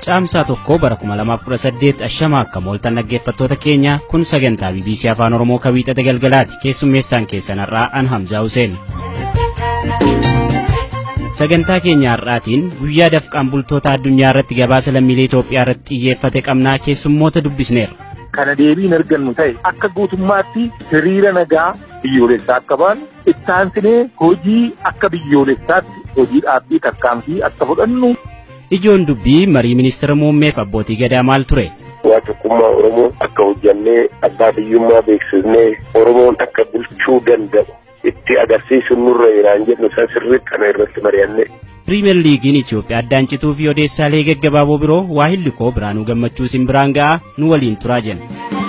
Caamsaa tokko bara 2018 ashamaa akka mooltan dhaggeeffattoota keenya kun sagantaa BBC Afaan Oromoo kan wiixata galgalaati keessummeessaan keessan har'aa an Hamzaa Huseen. Sagantaa keenya har'aatiin guyyaa dafqaan bultoota addunyaa irratti gabaasa lammiilee Itoophiyaa irratti xiyyeeffate qabnaa keessummoota dubbisneerra. Kana deebiin argannu ta'e akka guutummaatti hiriira nagaa biyyoolessaa akka baanu ittaansinee hojii akka biyyoolessaatti hojii dhaabbii tarkaanfii akka fudhannu. Ijoon dubbii marii ministeera muummeef abbootii gadaa maal ture? Waa tokkummaa Oromoo akka hojjannee abbaa biyyummaa beeksisnee Oromoon akka bulchuu danda'u itti agarsiisu nurra jiraan jennu san sirriitti kana irratti mari'anne. Piriimeer Liigiin Itoophiyaa addaan cituu fi odeessaalee gaggabaaboo biroo waa hillikoo biraanuu gammachuu isin biraan ga'a nu waliin turaa jenna.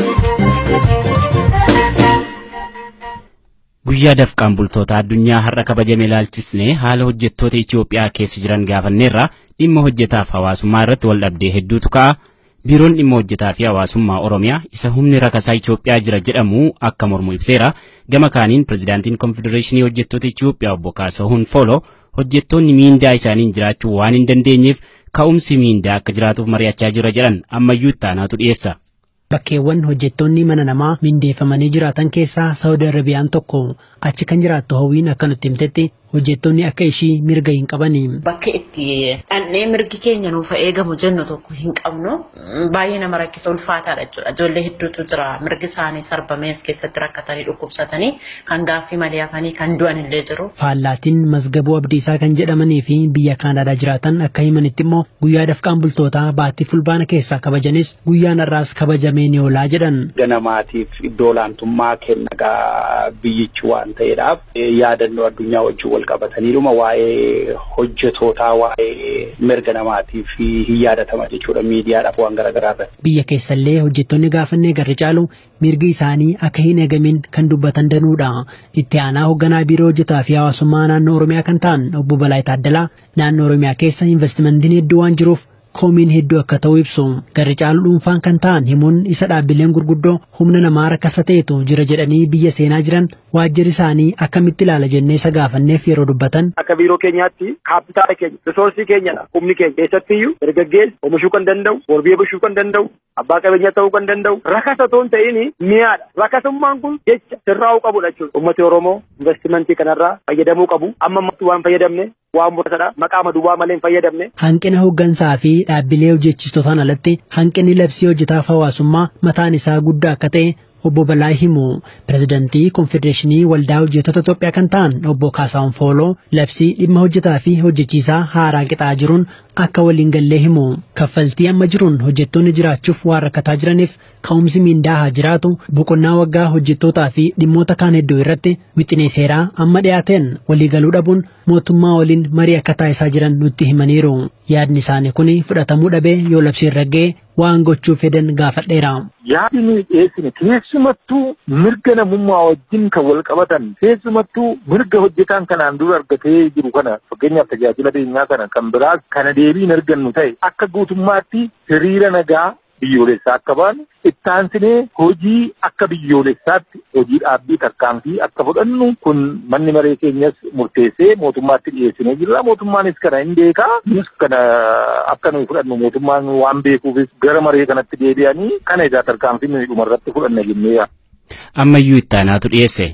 Guyyaa dafqaan bultoota addunyaa har'a kabajame ilaalchisnee haala hojjettoota Itoophiyaa keessa jiran gaafanneerra dhimma hojjetaaf hawaasummaa irratti wal dhabdee hedduutu ka'a. Biiroon dhimma hojjetaa fi hawaasummaa Oromiyaa isa humni rakasaa Itoophiyaa jira jedhamu akka mormu ibseera. Gama kaaniin pirezidaantiin konfedereeshinii hojjettoota Itoophiyaa obbo Kaasahuun Fooloo hojjettoonni miindaa isaaniin jiraachuu waan hin dandeenyeef ka'umsi miindaa akka jiraatuuf mari'achaa jira jedhan ammayyuu ittaanaatu dhiyeessa. Bakkeewwan hojjettoonni mana namaa mindeeffamanii jiraatan keessaa Saawudi Arabiyaan tokko achi kan jiraattu hawwiin akka nutti himtetti hojjettoonni akka ishii mirga hin qabani. Bakki itti dhannee mirgi keenya nuuf eegamu jennu tokko hin qabnu baay'ee nama rakkisa ulfaataadha jechuudha. Ijoollee hedduutu jira mirgi isaanii sarbamee as keessatti rakkatanii dhukkubsatanii kan gaaffii malee hafanii kan du'an illee jiru. Faallaatiin mazgabuu abdiisaa kan jedhamanii fi biyya Kaanaadaa jiraatan akka himanitti immoo guyyaa dafqaan bultootaa baattii fulbaana keessaa kabajanis guyyaan har'aas kabajamee ni oolaa jedhan. Ganamaatiif iddoo olaantummaa kennagaa biyyichi waan ta'eedhaaf yaadannoo addunyaa wajjin wal qabataniidhuma waa'ee hojjetootaa waa'ee mirga namaatiif hin yaadatama jechuudha miidiyaadhaaf waan garaagaraa irratti. Biyya keessallee hojjettoonni gaafannee garri caalu mirgi isaanii akka hin eegamin kan dubbatan danuudha. Itti aanaa hoogganaa biiroo hojjetaa fi hawaasummaa naannoo Oromiyaa kan ta'an obbo Balaa Taaddalaa naannoo Oromiyaa keessa investimentiin hedduu waan jiruuf koomiin hedduu akka ta'u ibsu garri caalu dhuunfaan kan ta'an himuun isa dhaabbileen gurguddoo humna namaa rakkasa ta'etu jira jedhanii biyya seenaa jiran waajjirri isaanii akkamitti ilaala jennee isa gaafanneef yeroo dubbatan. Akka biiroo keenyaatti kaapitaala keenya risoorsii keenyadha humni keenya keessattiyyuu dargaggeessi oomishuu kan danda'u warbii bulchuu kan danda'u abbaa qabeenyaa ta'uu kan danda'u rakasa otoo hin ta'in mi'aadha rakasummaan kun jecha sirraa'uu qabudha jechuudha ummati oromoo investimentii kanarraa fayyadamuu qabu amma ammatti waan fayyadamne waan muraasadha maqaa madubaa malee hin fayyadamne. Hanqina hooggansaa fi dhaabbilee hojjechistootaan alatti hanqinni labsii hojjetaaf hawaasummaa mataan isaa guddaa akka ta'e obbo Balaa himu pirezidantii konfedereeshinii waldaa hojjettoota Itoophiyaa kan ta'an obbo Kaasaawun Fooloo labsii dhimma hojjetaa fi hojjechiisaa haaraa qixaa jiruun akka waliin gallee himu kaffaltii amma jiruun hojjettoonni jiraachuuf waan rakkataa jiraniif ka'umsi miindaa haa jiraatu boqonnaa waggaa hojjettootaa fi dhimmoota kaan hedduu irratti wixinee seeraa amma dhiyaateen waliigaluu dhabuun mootummaa waliin marii akka taasisaa jiran nutti himaniiru yaadni isaanii kun fudhatamuu dhabee yoo labsiin raggee waan gochuu fedhan gaafadheera. Yaadni nuyi dhiyeessine keessumattuu mirga namummaa wajjin kan wal qabatan keessumattuu mirga hojjetaan kanaan dura argatee jiru kana fakkeenyaaf tajaajila beenyaa kana kan biraas kana deebiin argannu ta'e akka guutummaatti hiriira nagaa biyyoolessaa akka baanu ittaansinee hojii akka biyyoolessaatti hojii dhaabbii tarkaanfii akka fudhannu kun manni maree keenyas murteessee mootummaatti dhiyeessinee jirra mootummaanis kana hin beekaa nus kana akka nuyi fudhannu mootummaan waan beekuufis gara maree kanatti deebi'anii kana egaa tarkaanfii nuyi dhumarratti fudhanna jennee Ammayyuu ittaanaatu dhiyeesse.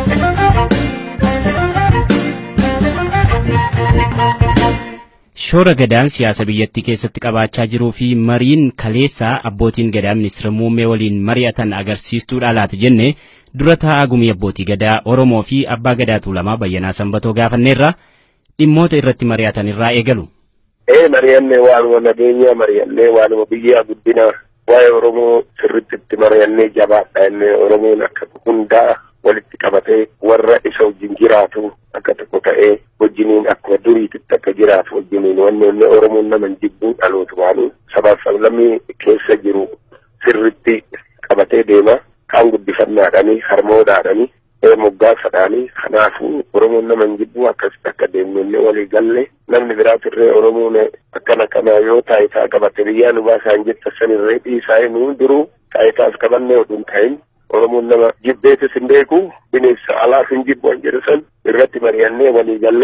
Shoora gadaan siyaasa biyyattii keessatti qabaachaa jiruu fi mariin kaleessaa abbootiin gadaa ministeera muummee waliin mari'atan agarsiistuudha laata jenne dura taa'aa gumii abbootii gadaa Oromoo fi abbaa gadaa tuulamaa bayyanaa sanbatoo gaafanneerra dhimmoota irratti mari'atan irraa eegalu. Ee mari'annee waanuma nageenyaa mari'annee waanuma biyyaa guddinaa waa'ee Oromoo sirritti itti mari'annee jabaadha innee Oromoon akka hundaa walitti qabatee warra isa wajjin jiraatu akka tokko ta'ee wajjiniin akkuma duriititti akka jiraatu wajjiniin wanni inni Oromoon nama hin jibbuu dhalootumaanii sabaaf sablammii keessa jiru sirritti qabatee deema kaan guddifannaadhanii harmoodhaadhanii moggaasadhaanii kanaafuu Oromoon nama hin jibbuu akkasitti akka deemnu inni walii galle namni biraatirree Oromoon akkana kanaa yoo taayitaa qabate biyyaa nu baasaan jetta sanirree dhiisaa nu duruu taayitaas qabannee oduun ta'in Oromoon nama jibbeetis hin beeku bineensa alaaf hin jibbu an jedhu san irratti mari'annee walii gallee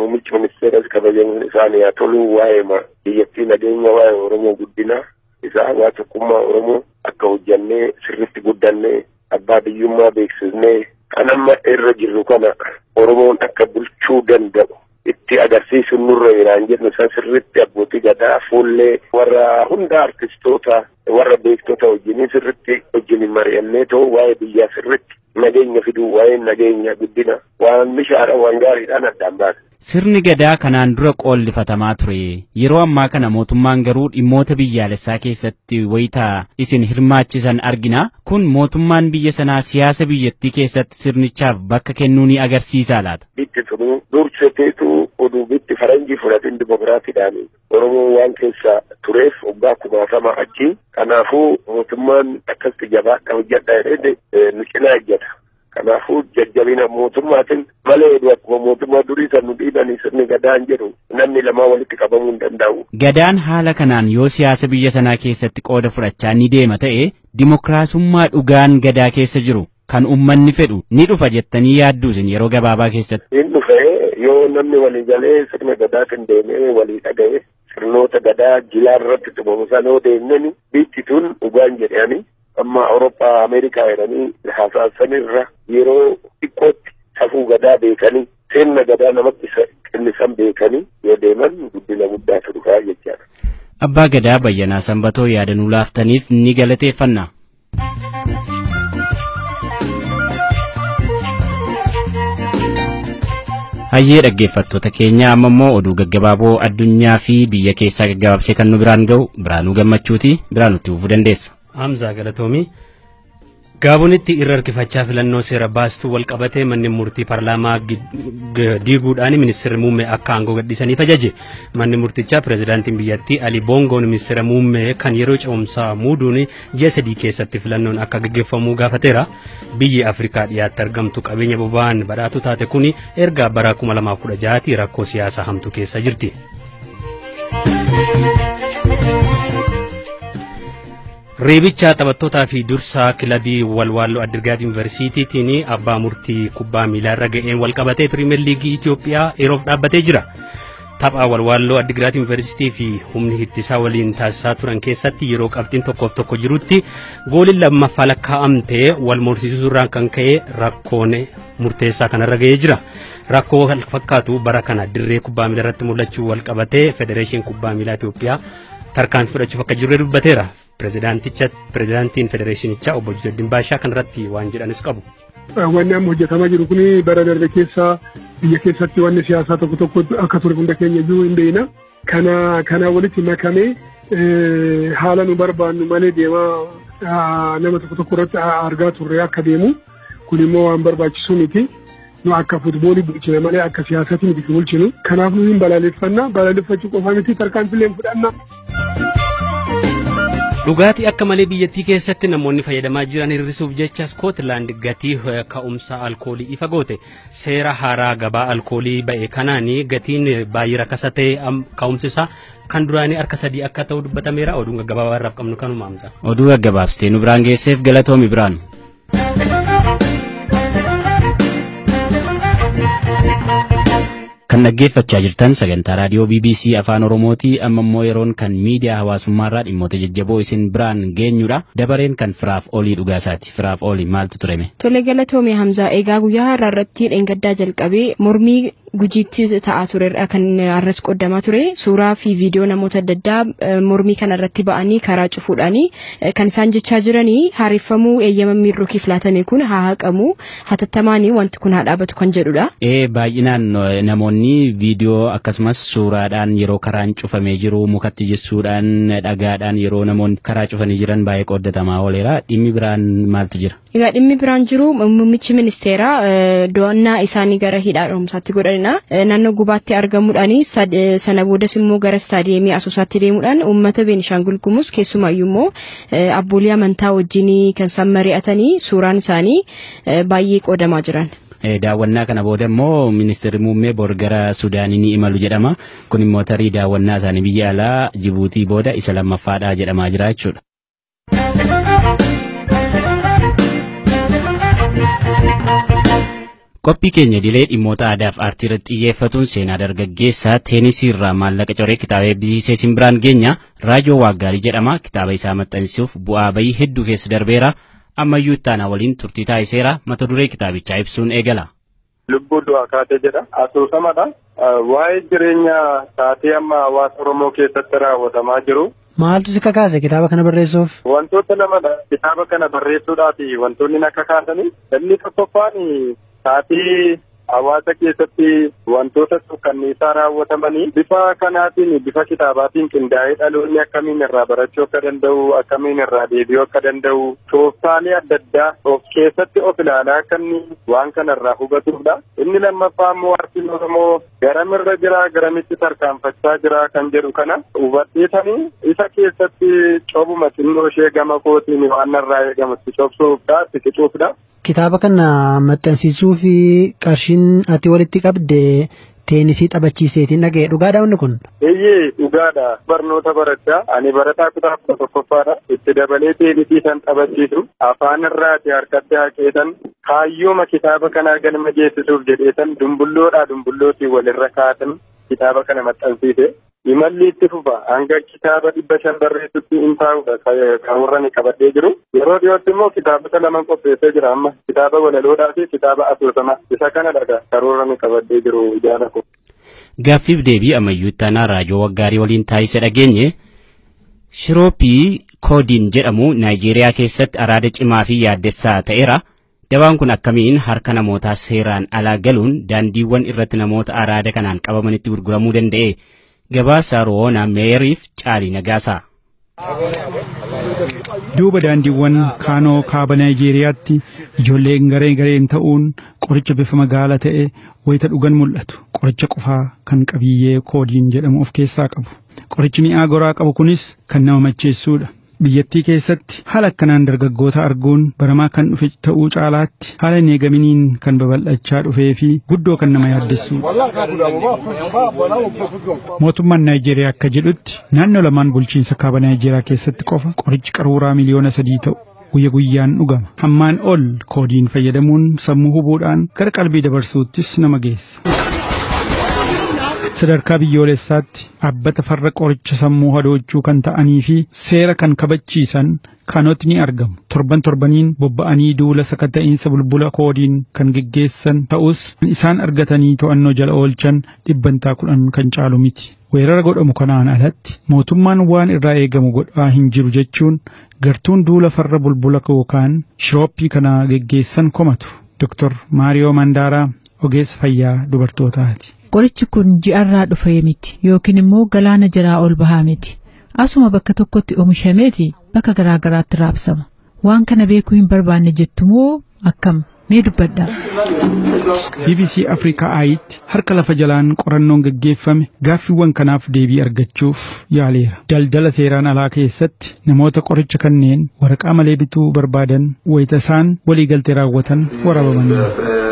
muummichi ministeeras kabajamuun isaanii haa tolu waa'ee biyyattii nageenya waa'ee Oromoo guddina isaa waa tokkummaa Oromoo akka hojjannee sirritti guddannee abbaa biyyummaa beeksisnee kan amma irra jirru kana Oromoon akka bulchuu danda'u itti agarsiisuun nurra jiraan jennu san sirritti abbootii gadaa fuullee warra hunda artistoota warra beektota wajjiniin sirritti wajjiniin mari'annee ta'u waa'ee biyyaa sirritti nageenya fiduu waa'ee nageenya guddina waan mishaara waan gaariidhaan addaan baase. Sirni gadaa kanaan dura qoollifatamaa ture. Yeroo ammaa kana mootummaan garuu dhimmoota biyyaalessaa keessatti wayitaa isin hirmaachisan argina. Kun mootummaan biyya sanaa siyaasa biyyattii keessatti sirnichaaf bakka kennuu ni agarsiisa laata. Bitti tunu durseteetu oduu bitti faranjii fudhatin dimokiraatiidhaan Oromoo waan keessa tureef waggaa kumaatama achi. Kanaafuu mootummaan akkasitti jabaadha hojjedha jedhee nu cinaa ejjeta. Kanaafuu jajjabina mootummaatiin malee akkuma mootummaa durii san nu dhiibanii sirni gadaan jedhu namni lamaa walitti qabamuu hin danda'u. Gadaan haala kanaan yoo siyaasa biyya sanaa keessatti qooda fudhachaa ni deema ta'e dimokiraasummaa dhugaan gadaa keessa jiru kan uummanni fedhu ni dhufa jettanii yaaddu isin yeroo gabaabaa keessatti. Hin dhufe yoo namni walii galee sirna gadaatiin deemee walii dhaga'e sirnoota gadaa jilaa irratti tumamu sana yoo deemneni biitti tun dhugaan jedhanii amma Awurooppaa Ameerikaa jedhanii haasaasanirra yeroo xiqqootti safuu gadaa beekanii sirna gadaa namatti kennisan beekanii yoo deeman guddina guddaatu dhufaa jechaadha. Abbaa Gadaa Bayyanaa Sanbatoo yaadanuu laaftaniif ni galateeffanna. Hayyee dhaggeeffattoota keenya amma immoo oduu gaggabaaboo addunyaa fi biyya keessaa gaggabaabsee kan nu biraan ga'u biraanuu gammachuuti biraan nutti fufuu dandeessa. Hamzaa Galatoomii Gaabonitti irra harkifachaa filannoo seera baastuu wal qabatee manneen murtii paarlaamaa diiguudhaan ministeerri muummee akka aangoo gadhiisaniif ajaje. Manni murtichaa pirezidaantiin biyyattii Ali Bongoon ministeera muummee kan yeroo ce'umsaa muuduun ji'a sadii keessatti filannoon akka gaggeeffamu gaafateera. Biyyi Afrikaa dhiyaatti argamtu qabeenya boba'aan badhaatu taate kun erga bara 2016 rakkoo siyaasaa hamtu keessa jirti. Reebicha taphattootaa fi dursaa kilabii walwaalloo Addirgaat Yuunivarsiitiitiin abbaa murtii kubbaa miilaa irra ga'een wal qabatee pirimeer liigii Itoophiyaa yeroof dhaabbatee jira. Tapha walwaalloo Addirgaat Yuunivarsiitii fi humni ittisaa waliin taasisaa turan keessatti yeroo qabxiin tokkoof tokko jirutti gooliin lammaffaa lakkaa'amtee wal morsiisuurraan kan ka'e rakkoon murteessaa kanarra ga'ee jira. Rakkoo wal fakkaatu bara kana dirree kubbaa miilaa irratti mul'achuu wal qabatee federeeshin kubbaa miilaa Itoophiyaa tarkaanfii fudhachuuf akka jirre dubbateera. pirezidaantiin federeeshinichaa obbo Jiddiin Baashaa kanarratti waan jedhanis qabu. Wanni amma hojjetamaa jiru kun bara darbe keessa biyya keessatti wanni siyaasaa tokko tokko akka ture hunda keenya iyyuu hin beekna. Kana kana walitti makamee haala nu barbaannu malee deemaa nama tokko tokko irratti argaa turre akka deemu kun immoo waan barbaachisu miti. Nu akka futboolii bulchina malee akka siyaasatti miti bulchinu. Kanaaf nu hin balaaleffanna. Balaaleffachuu qofa miti tarkaanfilee fudhanna. Dhugaatii akka malee biyyattii keessatti namoonni fayyadamaa jiran hir'isuuf jecha Skootlaand gatii ka'umsa alkoolii ifa goote seera haaraa gabaa alkoolii ba'e kanaan gatiin baay'ee rakasa ta'e ka'umsi isaa kan duraanii harka sadii akka ta'u dubbatameera oduun gaggabaabaa irraaf qabnu kanuma amsa. Oduu gaggabaabsitee nu biraan geesseef galatoomi biraan. kan dhaggeeffachaa jirtan sagantaa raadiyoo BBC afaan Oromooti amma immoo yeroon kan miidiyaa hawaasummaarraa dhimmoota jajjaboo isin biraan geenyudha dabareen kan firaaf olii dhugaasaati firaaf olii maaltu tureme. Tole galatoomee Hamzaa egaa guyyaa har'aa irratti dheengaddaa jalqabee mormii gujiitti ta'aa turedha kan arras qoddamaa ture suuraa fi viidiyoo namoota adda addaa mormii kana irratti ba'anii karaa cufuudhaani kan isaan jechaa jiranii haareffamuu eeyyama miirroo laatame kun haa haqamu hatattamaanii wanti kun haa dhaabatu kan jedhudha. Ee baay'inaan namoonni viidiyoo akkasumas suuraadhaan yeroo karaan cufamee jiru mukatti jissuudhaan dhagaadhaan yeroo namoonni karaa cufanii jiran baay'ee qooddatamaa ooleera dhimmi biraan maaltu jira. Egaa dhimmi biraan jiru muummichi ministeeraa do'annaa isaanii gara hidhaa dhoomsaatti godhanidha. Naannoo gubaatti argamuudhaan sana boodas immoo gara istaadiyeemii asoosaatti deemuudhaan uummata Beenishaangul Gumuz keessumaayyuu immoo abboolii amantaa wajjin kan isaan mari'atanii suuraan isaanii baay'ee qoodamaa jiran. daawwannaa kana booda immoo ministeerri muummee bor gara sudaanii ni imalu jedhama kun immoo tarii daawwannaa isaanii biyya alaa jibuutii booda isa lammaffaadha jedhamaa jira jechuudha. Qophii keenya dilee dhimmoota aadaa fi aartii irratti xiyyeeffatuun seenaa dargaggeessaa teenisii irraa maallaqa coree kitaaba eebbisiisee simbiraan geenya raajoo waaggaarii jedhama kitaaba isaa maxxansuuf bu'aa bayii hedduu keessa darbeera ammayyuu ittaanaa waliin turtii taasiseera mata duree kitaabichaa ibsuun eegala. Lubbuu du'aa kaatee jedha asoosamadha. Waa'ee jireenya taatee amma hawaasa Oromoo keessatti raawwatamaa jiru. Maaltu si kakaase kitaaba kana barreessuuf? Wantoota lamadha. Kitaaba kana barreessuudhaaf wantoonni na kakaasanii. Inni tokkoffaan taatee hawaasa keessatti wantoota suukkanneessaa raawwatamanii bifa kanaatiin bifa kitaabaatiin qindaa'ee dhaloonni akkamiin irraa barachuu akka danda'u akkamiin irraa deebi'uu akka danda'u tooftaalee adda addaa of keessatti of ilaalaa akka inni waan kana irraa hubatudha. Inni lammaffaa immoo aartiin Oromoo garamirra jira garamitti tarkaanfachaa jira kan jedhu kana hubadheetanii isa keessatti cobuma xinnoo ishee gama kootiin waan irraa eegamutti cobsuufdha siqicuufdha. Kitaaba kana maxxansiisuu fi qarshiin ati walitti qabde teenisii taphachiiseetiin dhaga'e dhugaadha wanni kun? Eeyyee dhugaadha barnoota barachaa ani barataa kutaa kudha tokkoffaadha itti dabalee teenisii san taphachiisu afaan irraati harkatti haqeetan kaayyooma kitaaba kanaa galma geessisuuf jedheetan dumbulloodhaa dumbullootiin walirra kaatan kitaaba kana maxxansiise. Imalli itti fufa hanga kitaaba dhibba shan barreessutti hin taa'udha karoora ni qabadhee jiru. Yeroo dhiyootti immoo kitaabota lama qopheessee jira amma kitaaba walaloodhaa fi kitaaba asoosamaa isa kana dhaga karoora ni qabadhee jiru ijaara ko. Gaaffiif deebii ammayyuu ittaanaa raajoo waggaarii waliin taasise dhageenye shirooppii koodiin jedhamu Naayijeeriyaa keessatti araada cimaa fi yaaddessaa ta'eera. Dabaan kun akkamiin harka namootaa seeraan alaa galuun daandiiwwan irratti namoota araada kanaan qabamanitti gurguramuu danda'e. gabaasa roona meeriif caalii nagaasaa. Duuba daandiiwwan kaanoo kaaba Naayijeeriyaatti ijoolleen garee gareen ta'uun qoricha bifa magaala ta'e wayita dhugan mul'atu. Qoricha qofaa kan qabiyyee koodiin jedhamu of keessaa qabu. Qorichi mi'aa goraa qabu kunis kan nama macheessuudha. Biyyattii keessatti haala akkanaan dargaggoota arguun baramaa kan dhufe ta'uu caalaatti haala hin eegaminiin kan babal'achaa dhufee fi guddoo kan nama yaaddessuudha. Mootummaan Naayijeeriyaa akka jedhutti naannoo lamaan bulchiinsa kaaba Naayijeeriyaa keessatti qofa qorichi qaruuraa miliyoona sadii ta'u guyya guyyaan dhugama. Hammaan ol koodiin fayyadamuun sammuu hubuudhaan gara qalbii dabarsuuttis nama geessa. sadarkaa biyyoolessaatti dhaabbata farra qoricha sammuu hadoochuu kan ta'anii fi seera kan kabachiisan kanoti ni argamu. Torban torbaniin bobba'anii duula sakatta'iinsa bulbula koodiin kan geggeessan ta'us isaan argatanii to'annoo jala oolchan dhibbantaa kudhan kan caalu miti. Weerara godhamu kanaan alatti mootummaan waan irraa eegamu godhaa hin jiru jechuun gartuun duula farra bulbula yookaan shirooppii kana geggeessan komatu. Dr. Maariyoo Mandaaraa ogeessa fayyaa dubartootaati. Qorichi kun ji'arraa dhufe miti yookiin immoo galaana jiraa ol bahaa miti. Asuma bakka tokkotti oomishameeti bakka garaa garaatti raabsama. Waan kana beekuu hin barbaanne jettumoo akkam mee dubbadha. BBC Afrikaa Ayitti harka lafa jalaan qorannoon gaggeeffame gaaffiiwwan kanaaf deebii argachuuf yaaleera. Daldala seeraan alaa keessatti namoota qoricha kanneen waraqaa malee bituu barbaadan wayita isaan waliigaltee raawwatan waraabamanii.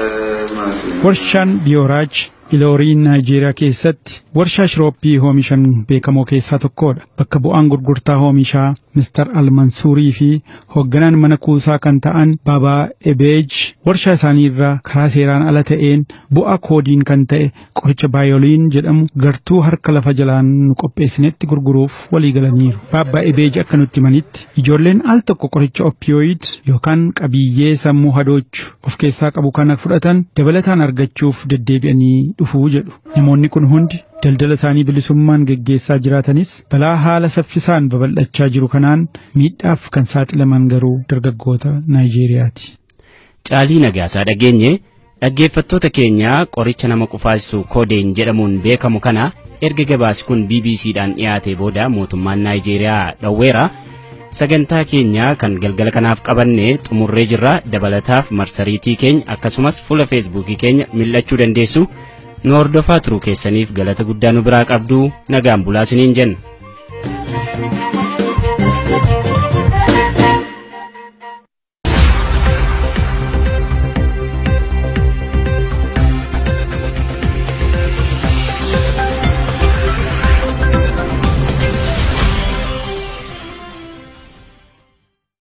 Warshaan Biyooraaj Ilooriin Naayijeeriyaa keessatti warshaa shirooppii oomishan beekamoo keessaa tokkodha. Bakka bu'aan gurgurtaa oomishaa Mr. Almansuurii fi hoogganaan mana kuusaa kan ta'an Babaa Ebeej warshaa isaanii irraa karaa seeraan ala ta'een bu'aa koodiin kan ta'e qoricha baayoliin jedhamu gartuu harka lafa jalaan nu qopheessinetti gurguruuf walii galaniiru. Baabaa Ebeej akka nutti himanitti ijoolleen al tokko qoricha oppiyoid yookaan qabiyyee sammuu hadoochu of keessaa qabu kana fudhatan dabalataan argachuuf deddeebi'anii dhufuu jedhu. Namoonni kun hundi daldala isaanii bilisummaan geggeessaa jiraatanis balaa haala saffisaan babal'achaa jiru kanaan miidhaaf kan saaxilaman garuu dargaggoota Naayijeeriyaati. Caalii nagaasaa dhageenye dhaggeeffattoota keenya qoricha nama qufaasisu koodeen jedhamuun beekamu kana erga gabaasi kun BBCdhaan dhiyaate booda mootummaan Naayijeeriyaa dhowweera. sagantaa keenya kan galgala kanaaf qabanne xumurree jirra dabalataaf marsariitii keenya akkasumas fuula feesbuukii keenya mil'achuu dandeessu nu hordofaa turuu keessaniif galata guddaa nu biraa qabdu nagaan bulaa isiniin jenna.